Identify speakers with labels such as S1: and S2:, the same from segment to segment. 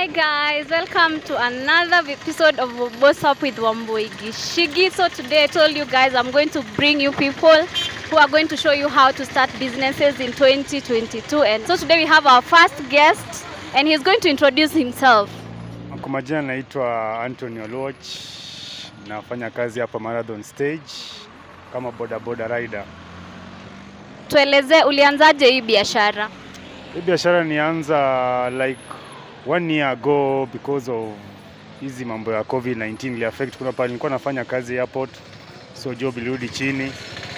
S1: Hi guys, welcome to another episode of Boss Up with Wambui Gishigi. So today I told you guys I'm going to bring you people who are going to show you how to start businesses in 2022. And so today we have our first guest and he's going to introduce himself.
S2: Kwa majina naitwa Anthony Oloch, nafanya kazi hapa Marathon Stage kama boda boda rider.
S1: Tueleze ulianzaje hii biashara?
S2: Hii biashara nianza like one year ago because of hizi mambo ya COVID-19 ili affect. Kuna pale nilikuwa nafanya kazi airport, so job ilirudi chini,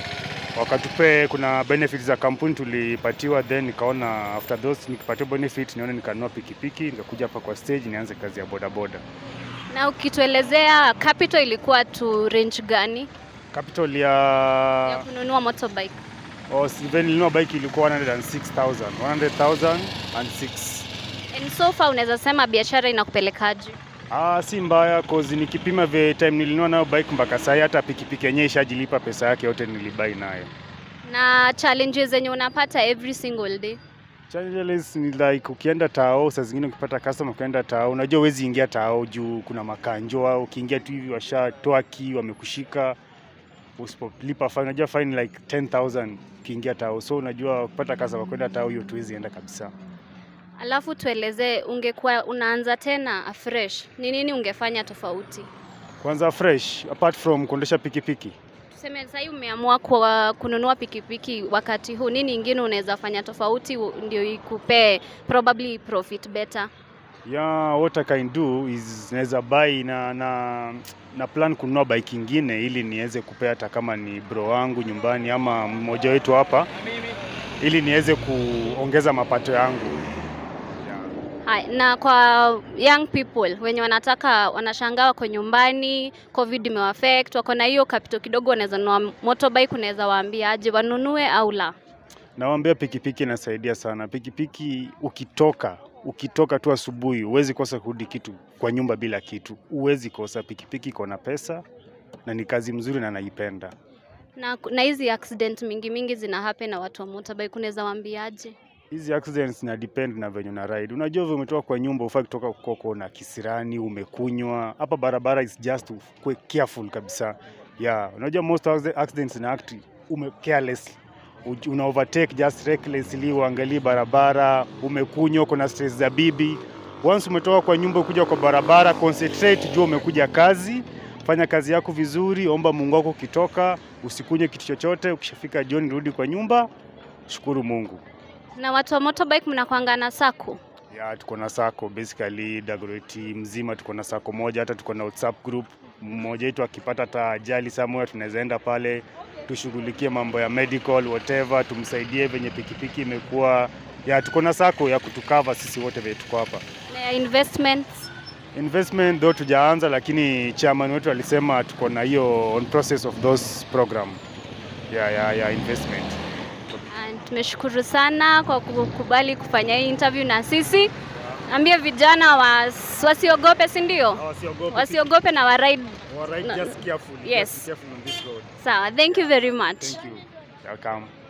S2: wakatupe kuna benefits za kampuni tulipatiwa, then nikaona after those nikipatiwa benefit nione nikanunua pikipiki, nikakuja hapa kwa stage nianze kazi ya boda boda.
S1: Na ukituelezea capital ilikuwa tu range gani
S2: Capital
S1: ya
S2: ya
S1: kununua motorbike?
S2: Oh, even nilinunua bike ilikuwa 106,000, 100,000 and 6.
S1: And so far unaweza sema biashara inakupelekaje?
S2: Ah, si mbaya cause nikipima the time nilinunua nayo bike mpaka sasa hata pikipiki yenyewe ishajilipa pesa yake yote nilibai nayo.
S1: Na challenges zenye unapata every single day?
S2: Challenges ni like ukienda tao, saa zingine ukipata customer ukienda tao, unajua huwezi ingia tao juu kuna makanjo au ukiingia tu hivi washatoa key wamekushika usipolipa fine, unajua fine like 10,000 ukiingia tao, so unajua kupata customer kwenda tao hiyo tuwezi enda kabisa.
S1: Alafu tuelezee, ungekuwa unaanza tena afresh, ni nini ungefanya tofauti?
S2: Kwanza fresh apart from kuendesha pikipiki
S1: Tuseme sasa hivi umeamua kwa kununua pikipiki wakati huu, nini ingine unaweza fanya tofauti u- ndio ikupee probably profit better?
S2: Yeah, what I can do is naweza buy na, na, na plan kununua bike ingine ili niweze kupea hata kama ni bro wangu nyumbani ama mmoja wetu hapa ili niweze kuongeza mapato yangu. Yeah.
S1: Hai, na kwa young people wenye wanataka wanashangaa wako nyumbani, covid imewaffect, wako na hiyo capital kidogo, wanaweza nunua motorbike, unaweza waambia aje wanunue au la?
S2: Nawaambia pikipiki inasaidia sana. Pikipiki ukitoka ukitoka tu asubuhi huwezi kosa kurudi kitu kwa nyumba bila kitu, huwezi kosa. Pikipiki iko na pesa na ni kazi mzuri na naipenda.
S1: Na na hizi accident mingi mingi zina happen na watu wa motorbike, unaweza waambiaje?
S2: hizi accidents na depend na venye una ride. Unajua vile umetoka kwa nyumba, ufai kutoka koko na kisirani, umekunywa. Hapa barabara is just kuwe careful kabisa. Yeah, unajua most of the accidents na act ume careless Uj- una overtake just recklessly, uangalii barabara, umekunywa, uko na stress za bibi. Once umetoka kwa nyumba ukuja kwa barabara, concentrate, jua umekuja kazi, fanya kazi yako vizuri, omba Mungu wako ukitoka, usikunywe kitu chochote. Ukishafika jioni, rudi kwa nyumba, shukuru Mungu.
S1: Na watu wa motorbike mnakwanga na sako?
S2: Ya, tuko na sako basically Dagoretti mzima tuko na sako moja, hata tuko na WhatsApp group. Mmoja wetu akipata hata ajali somewhere, tunaweza enda pale tushughulikie mambo ya medical whatever, tumsaidie venye pikipiki imekuwa. Ya, tuko na sako ya kutukava sisi wote venye tuko hapa.
S1: Na ya investments?
S2: Investment though tujaanza, lakini chairman wetu alisema tuko na hiyo on process of those program ya, ya, ya investment.
S1: And tumeshukuru sana kwa kukubali kufanya hii interview na sisi. Ambie vijana was, wasiogope, si ndio? Wasiogope na waride.
S2: Alright,
S1: No.
S2: just careful.
S1: Yes.
S2: Just be careful on this road.
S1: Sawa, thank you very much.
S2: Thank you. Welcome.